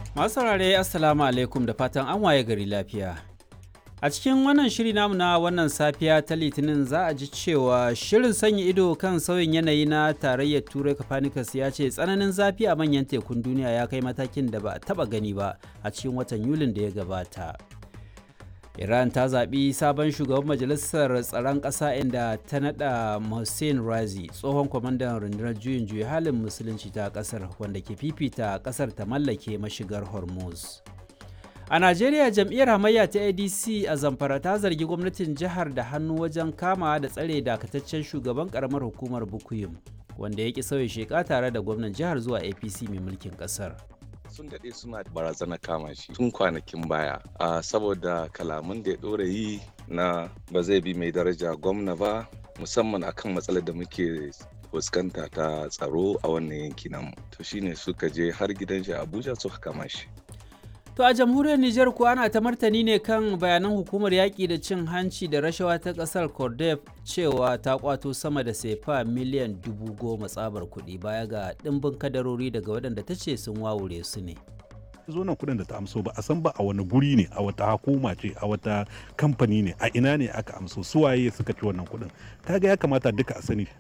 Masu saurare Assalamu alaikum da fatan an waye gari lafiya. A cikin wannan shiri namu na wannan safiya ta Litinin za a ji cewa shirin sanya ido kan sauyin yanayi na tarayyar Turai Copernicus ya ce tsananin zafi a manyan tekun duniya ya kai matakin da ba a taba gani ba a cikin watan Yulin da ya gabata. Iran ta zaɓi sabon shugaban majalisar tsaron ƙasa inda ta naɗa Hussein Razi tsohon kwamandan rundunar juyin juya halin musulunci ta ƙasar wanda ke fifita ƙasar ta mallake mashigar Hormuz. A Najeriya jam'iyyar hamayya ta ADC a Zamfara ta zargi gwamnatin jihar da hannu wajen kama da tsare dakataccen shugaban karamar hukumar Bukuyum wanda ya ki sauya sheka tare da gwamnan jihar zuwa APC mai mulkin ƙasar. sun daɗe suna barazana kama shi tun kwanakin baya a saboda kalaman da ya ɗora yi na ba zai bi mai daraja gwamna ba musamman akan matsalar da muke fuskanta ta tsaro a wannan yanki namu to shine suka je har gidan shi abuja suka kama shi To a jamhuriyar Nijar kuwa ana ta martani ne kan bayanan hukumar yaƙi da cin hanci da rashawa ta ƙasar Cordef cewa ta kwato sama da sefa miliyan dubu goma tsabar kuɗi baya ga ɗimbin kadarori daga waɗanda ta ce sun wawure su ne. zo nan kuɗin da ta amso ba a san ba a wani guri ne a wata hukuma ce a wata kamfani ne a ina ne aka amso suwaye suka ci wannan kuɗin kaga ya kamata duka a sani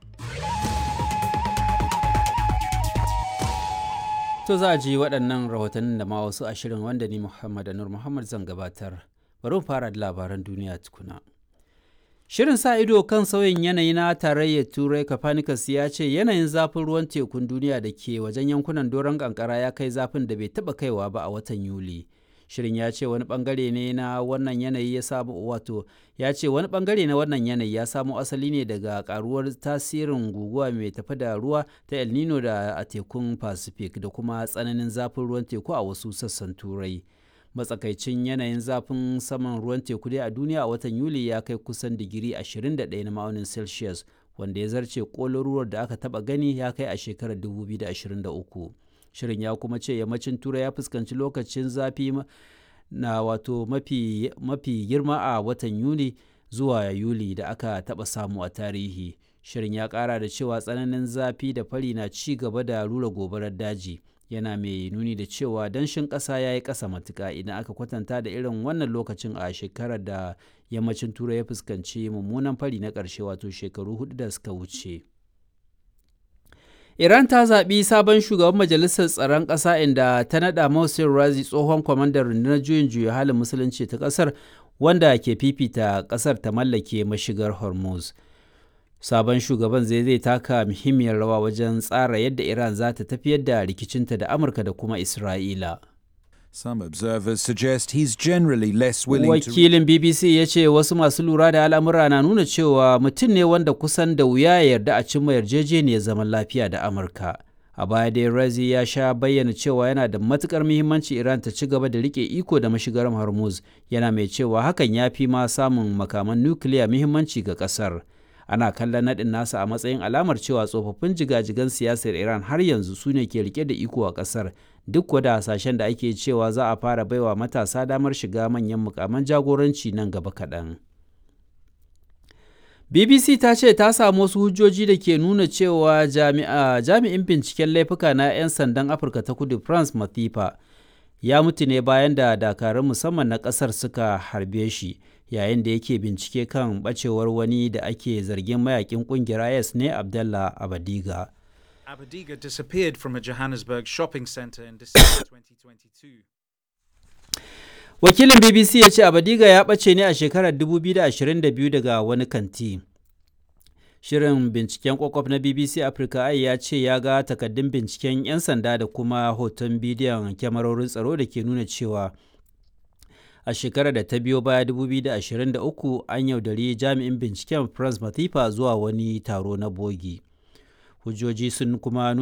To za a ji waɗannan rahotannin da ma wasu ashirin wanda ni Muhammad Anur Muhammad zan gabatar. Bari mu fara da labaran duniya tukuna. Shirin sa ido kan sauyin yanayi na tarayyar Turai Copernicus ya ce yanayin zafin ruwan tekun duniya da ke wajen yankunan doron kankara ya kai zafin da bai taɓa kaiwa ba a watan Yuli. Shirin ya ce wani bangare ne na wannan yanayi ya samu wato ya ce wani bangare na wannan yanayi ya samo asali ne daga karuwar tasirin guguwa mai tafi da ruwa ta El Nino da a tekun Pacific da kuma tsananin zafin ruwan teku a wasu sassan Turai. Matsakaicin yanayin zafin saman ruwan teku dai a duniya a watan Yuli ya kai kusan digiri 21 na ma'aunin Celsius wanda ya zarce kolin da aka taba gani ya kai a shekarar 2023. shirin ya kuma ce yammacin turai ya fuskanci lokacin zafi na wato mafi, mafi girma a watan yuni zuwa yuli da aka taɓa samu a tarihi shirin ya ƙara da cewa tsananin zafi da fari na ci gaba da rura gobarar daji yana mai nuni da cewa danshin ƙasa ya yi ƙasa matuƙa idan aka kwatanta da irin wannan lokacin a shekarar da yammacin turai ya fuskanci mummunan fari na ƙarshe wato shekaru hudu da suka wuce. Iran ta zaɓi sabon shugaban majalisar tsaron ƙasa inda ta naɗa Mohsen Razi tsohon kwamandan rundunar juyin juya halin musulunci ta ƙasar wanda ke fifita ƙasar ta mallake mashigar Hormuz. Sabon shugaban zai zai taka muhimmiyar rawa wajen tsara yadda Iran za ta tafiyar da rikicinta da Amurka da kuma Isra'ila. Some observers suggest he's generally less willing Wakilin BBC ya ce wasu masu lura da al'amura na nuna cewa mutum ne wanda kusan da wuya ya yarda a cimma yarjejeniyar zaman lafiya da Amurka. A baya dai Razi ya sha bayyana cewa yana da matukar muhimmanci Iran ta ci gaba da rike iko da mashigar Hormuz, yana mai cewa hakan ya fi ma samun makaman nukiliya muhimmanci ga kasar. Ana kallon naɗin nasa a matsayin alamar cewa tsofaffin jigajigan siyasar Iran har yanzu su ne ke rike da iko a ƙasar, duk wada hasashen da ake cewa za a fara baiwa matasa damar shiga manyan mukaman jagoranci nan gaba kaɗan. BBC ta ce ta samu wasu hujjoji da ke nuna cewa jami'in binciken laifuka na 'yan sandan Afirka ta kudu France Mathifa ya mutu ne bayan da dakarun musamman na ƙasar suka harbe shi yayin da yake bincike kan bacewar wani da ake zargin mayakin ƙungiyar IS ne Abdallah Abadiga. Abadiga disappeared from a Johannesburg shopping center in December 2022. Wakilin BBC ya ce Abadiga ya ɓace ne a shekarar 2022 daga wani kanti. Shirin binciken kwakwaf na BBC Africa ai ya ce ya ga takaddun binciken 'yan sanda da kuma hoton bidiyon kyamarorin tsaro da ke nuna cewa a shekarar da ta biyo baya 2023 an yaudari jami'in binciken France Mathifa zuwa wani taro na bogi. hujjoji sun kuma